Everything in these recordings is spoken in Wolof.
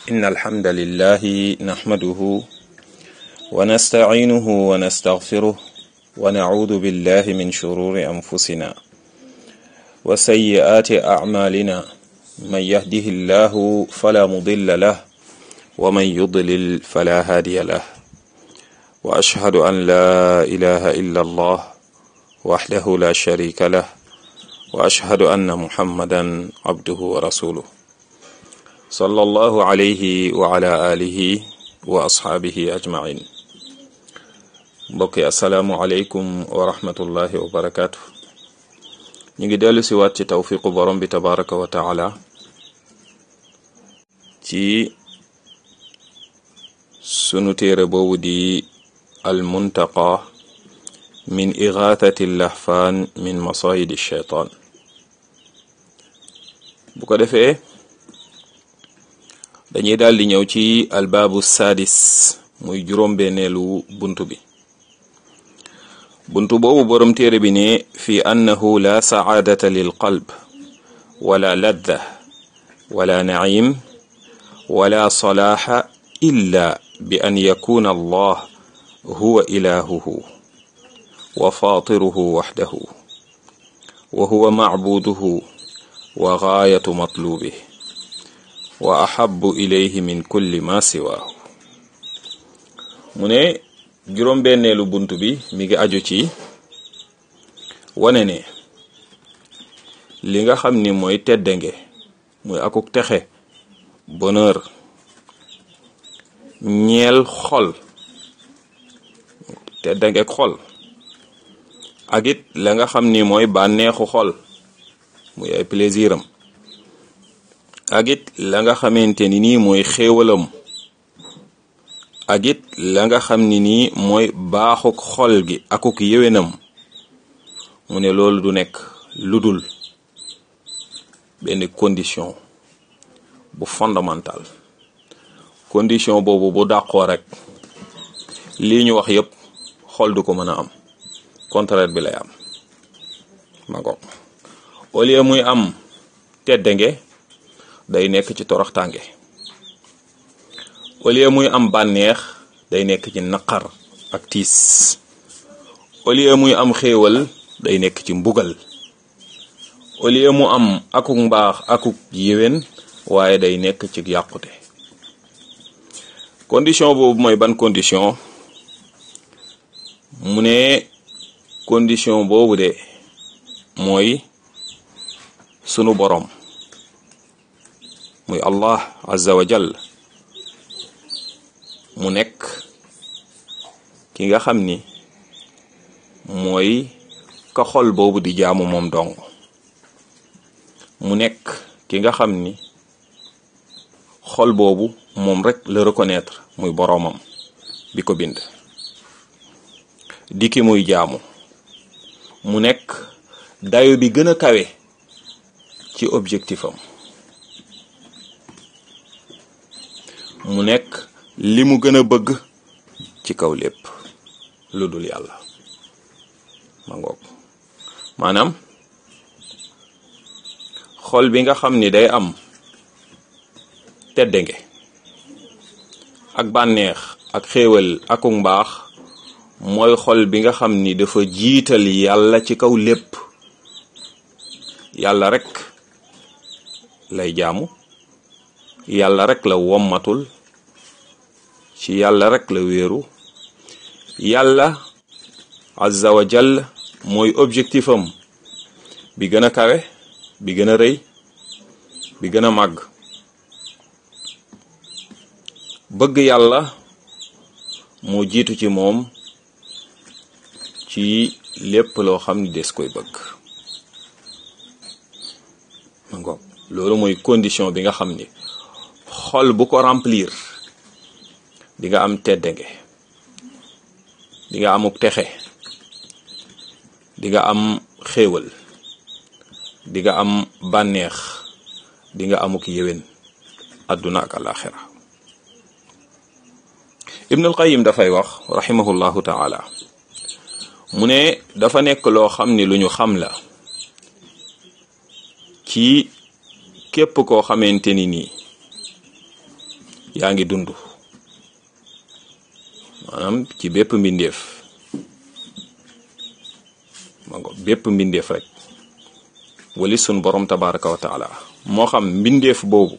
إن الحمد لله نحمده ونستعينه ونستغفره ونعوذ بالله من شرور أنفسنا وسيئات أعمالنا من يهده الله فلا مضل له ومن يضلل فلا هادي له وأشهد أن لا إله إلا الله وحده لا شريك له وأشهد أن محمدا عبده ورسوله صلى الله عليه وعلى آله وأصحابه أجمعين mbokki asalaamualeykum wa rahmatullahi wa barakaatu ñu ngi dellu si waat ci tawfiqu borom bi tabaraka wa taala ci sunu téere boobu di almuntaqa min igathati lahfaan min masayidi shaytaan bu ko defee dañuy daal di ñëw ci albaabu sadis muy juróom-benneelu buntu bi buntu boobu borom téere bi ne fi annahu la sacaadata lil qalb wala ladda wala nacim wala salaaxa illa bi an yakuna allah huwa ilaahuhu wa faatiruhu waxdahu wa huwa macbuuduhu wa gaayatu matluubih wa ahabu ilayhi min kulli ma siwaahu mu ne juróom-benneelu bunt bi mi ngi aju ci wane ne li nga xam ni mooy teddange muy akuk texe bonheur ñeel xol teddange xol ak it la nga xam ni mooy bànneexu xol muy ay plaisir am ak it la nga xamante ni nii mooy xéewalam ak it la nga xam ni nii mooy baaxuk xol gi akuk yéwénam mu ne loolu du nekk lu dul benn condition bu fondamental condition boobu bu dàqoo rek lii ñu wax yépp xol du ko mën a am contraire bi lay am ma ngoog au lieu muy am teddange day nekk ci toroxtànge au lieu muy am bànneex day nekk ci naqar ak tiis au lieu muy am xéewal day nekk ci mbugal au lieu mu am akuk mbaax akuk yéwén waaye day nekk ci yàqute condition boobu mooy ban condition mu ne condition boobu de mooy sunu boroom muy allah azza wa jall mu nekk ki nga xam ni mooy ka xol boobu di jaamu moom dong mu nekk ki nga xam ni xol boobu moom rek la reconnaître muy boroomam bi ko bind di ki muy jaamu mu nekk dayo bi gën a kawe ci objectif am mu nekk li mu gën a bëgg ci kaw lépp lu dul yàlla ma ngoog maanaam xol bi nga xam ni day am teddange ak bànneex ak xéewal akuk mbaax mooy xol bi nga xam ni dafa jiital yàlla ci kaw lépp yàlla rek lay jaamu yàlla rek la wommatul ci yàlla rek la wéeru yàlla azza wa jall mooy objectif am bi gën a kawe bi gën a rëy bi gën a màgg bëgg yàlla moo jiitu ci moom ci lépp loo xam ni des koy bëgg ma ngoog loolu mooy condition bi nga xam ni xol bu ko remplir di nga am teddange di nga amuk texe di nga am xéewal di nga am bànneex di nga amuk yéwén àdduna ak alaxira ibnul qayim dafay wax rahimahullahu taala mu ne dafa nekk loo xam ni lu ñu xam la ci képp koo xamante ni nii yaa ngi dund maanaam ci bépp mbindeef ma ngo bépp mbindeef rek wali sun borom tabaraka wa taala moo xam mbindeef boobu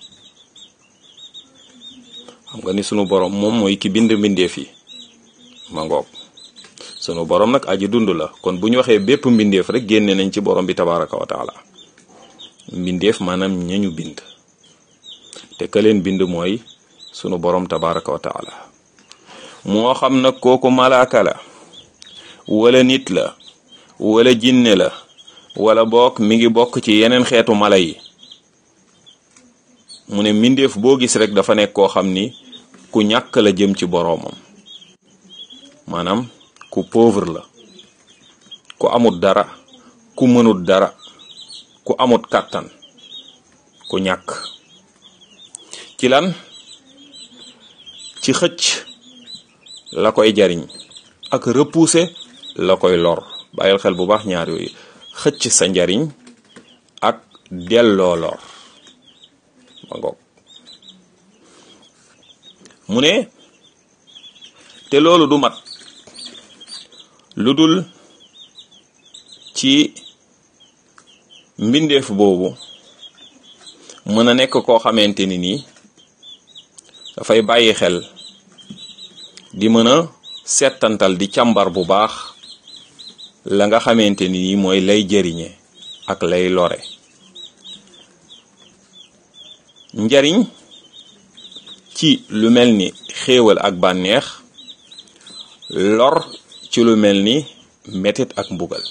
xam nga ni sunu borom moom mooy ki bind mbindeef yi ma ngoog sunu borom nag aji dund la kon bu ñu waxee bépp mbindeef rek génne nañ ci borom bi tabaraka wa taala mbindeef maanaam ñañu bind te ka leen bind mooy sunu borom tabaraka wa taala moo xam nag kooku malaaka la wala nit la wala jinne la wala bokk mi ngi bokk ci yeneen xeetu mala yi mu ne mbindeef boo gis rek dafa nekk koo xam ni ku ñàkk la jëm ci boroomam maanaam ku pauvre la ku amut dara ku mënut dara ku amut kàttan ku ñàkk ci lan ci xëcc la koy jariñ ak repousser la koy lor bàyyil xel bu baax ñaar yooyu xëcc sa njariñ ak delloo lor ma ngoog mu ne te loolu du mat lu dul ci mbindeef boobu mën a nekk koo xamante ni nii dafay bàyyi xel di mën a settantal di càmbar bu baax la nga xamante ni nii mooy lay jëriñe ak lay lore njariñ ci lu mel ni xéewal ak bànneex lor ci lu mel ni metit ak mbugal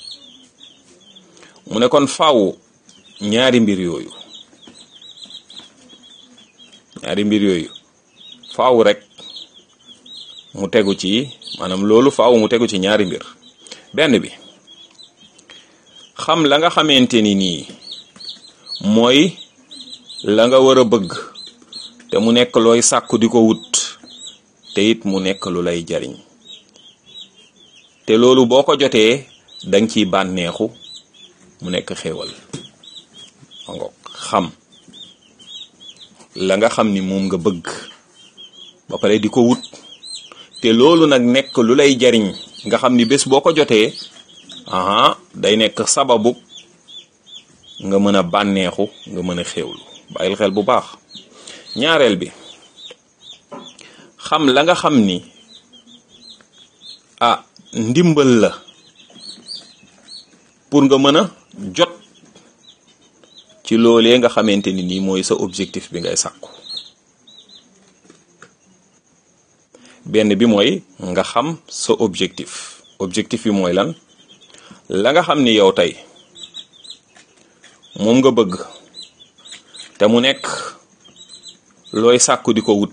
mu ne kon faaw ñaari mbir yooyu ñaari mbir yooyu faaw rek mu tegu ci maanaam loolu faaw mu tegu ci ñaari mbir benn bi xam la nga xamante ni nii mooy la nga war a bëgg te mu nekk looy sàkku di ko wut te it mu nekk lu lay jariñ te loolu boo ko jotee danga ciy bànneexu mu nekk xéewal mango xam la nga xam ni moom nga bëgg ba pare di ko wut te loolu nag nekk lu lay jariñ nga xam ni bés boo ko jotee aha day nekk sababu nga mën a bànneexu nga mën a xéewlu bàyyil xel bu baax ñaareel bi xam la nga xam ni ah ndimbal la pour nga mën a jot ci loolee nga xamante ni nii mooy sa objectif bi ngay sàkku benn bi mooy nga xam sa objectif objectif bi mooy lan la nga xam ni yow tey moom nga bëgg te mu nekk looy sàkku di ko wut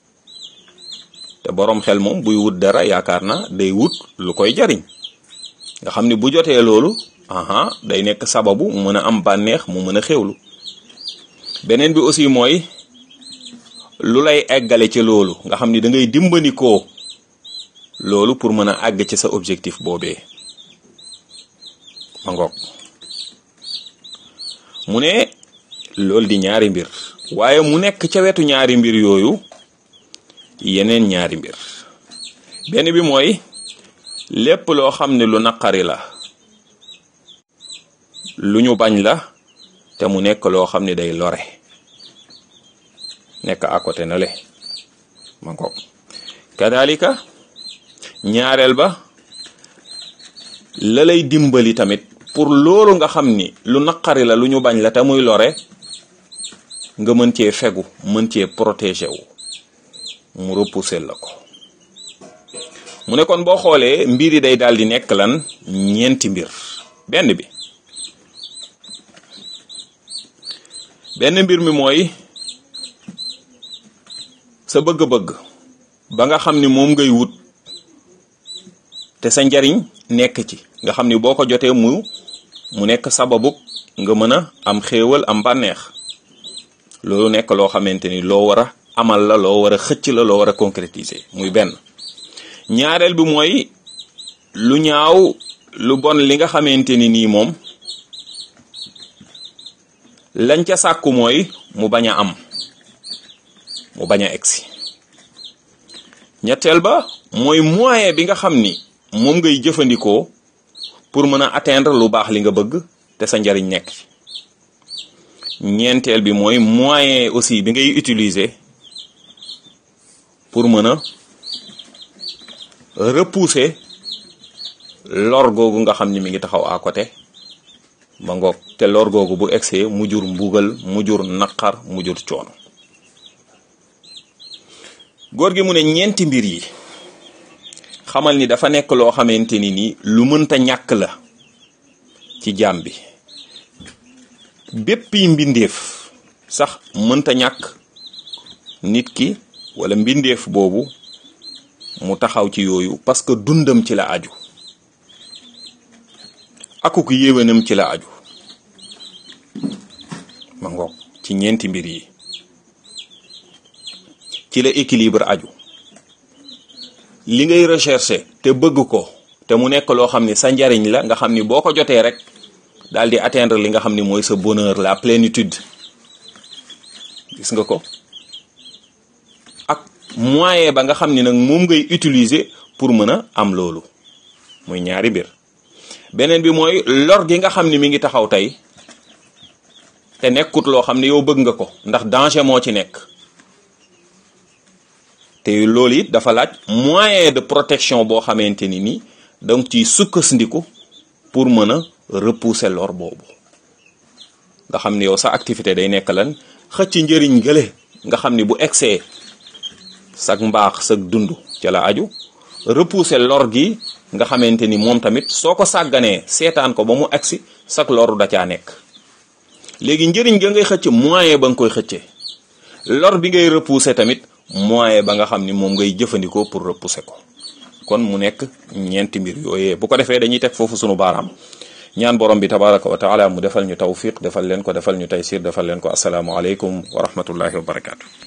te boroom xel moom buy wut dara yaakaar na day wut lu koy jariñ nga xam ni bu jotee loolu aha day nekk sababu mu mën a am bànneex mu mën a xewlu beneen bi aussi mooy lu lay eggale ci loolu nga xam ni da ngay dimbanikoo loolu pour mën a àgg ci sa objectif boobee ma ngoog mu ne loolu di ñaari mbir waaye mu nekk ca wetu ñaari mbir yooyu yeneen ñaari mbir benn bi mooy lépp loo xam ne lu naqari la lu ñu bañ la te mu nekk loo xam ne day lore nekk à côté na le ma ngoog kadalika ñaareel ba la lay dimbali tamit pour loolu nga xam ni lu naqari la lu ñu bañ la te muy lore nga mën cee fegu mën cee protéger wu mu repousser la ko mu ne kon boo xoolee mbir yi day daal di nekk lan ñeenti mbir benn bi benn mbir mi mooy sa bëgg-bëgg ba nga xam ni moom ngay wut te sa njariñ nekk ci nga xam ni boo ko jotee mu mu nekk sababu nga mën a am xéewal am bànneex loolu nekk loo xamante ni loo war a amal la loo war a xëcc la loo war a concrétiser muy benn ñaareel bi mooy lu ñaaw lu bon li nga xamante ni nii moom lañ ca sàkku mooy mu bañ a am mu bañ a egsi ñetteel ba mooy moyen bi nga xam ni moom ngay jëfandikoo pour mën a atteindre lu baax li nga bëgg te sa njariñ nekk ci ñeenteel bi mooy moyen aussi bi ngay utiliser pour mën a repousser lor googu nga xam ni mi ngi taxaw à côté ba ngoog te lor googu bu egsee mu jur mbugal mu jur naqar mu jur coono góor gi mu ne ñeenti mbir yi xamal ni dafa nekk loo xamante ni ni lu mënta ñàkk la ci jaam bi bépp yi mbindeef sax mënta ñàkk nit ki wala mbindeef boobu mu taxaw ci yooyu parce que dundam ci la aju akuk yéwénam ci la aju ma ngoog ci ñeenti mbir yi ci la équilibre aju li ngay rechercher te bëgg ko te mu nekk loo xam ni sa njariñ la nga xam ni boo ko jotee rek daal di atteindre li nga xam ni mooy sa bonheur la plénitude gis nga ko ak moyen ba nga xam ni nag moom ngay utiliser pour mën a am loolu muy ñaari mbir beneen bi mooy lor gi nga xam ni mi ngi taxaw tey te nekkut loo xam ne yow bëgg nga ko ndax danger moo ci nekk te loolu it dafa laaj moyen de protection boo xamante ni ni donc ci sukkandiku pour mën a repousser lor boobu nga xam ni yow sa activité day nekk lan xëcc njëriñ gële nga xam ni bu egsee sag mbaax sag dund ca la aju repousser lor gi nga xamante ni moom tamit soo ko sàgganee seetaan ko ba mu agsi sag loru da caa nekk léegi njëriñ ga ngay xëcc moyen ba nga koy xëccee lor bi ngay repousser tamit moyen ba nga xam ni moom ngay jëfandikoo pour repousser ko kon mu nekk ñeenti mbir yooyee bu ko defee dañuy teg foofu sunu baaraam ñaan borom bi tabaraka wa taala mu defal ñu tawfiq defal leen ko defal ñu taysir defal leen ko asalaamu aleykum wa rahmatullahi wa barakaatu.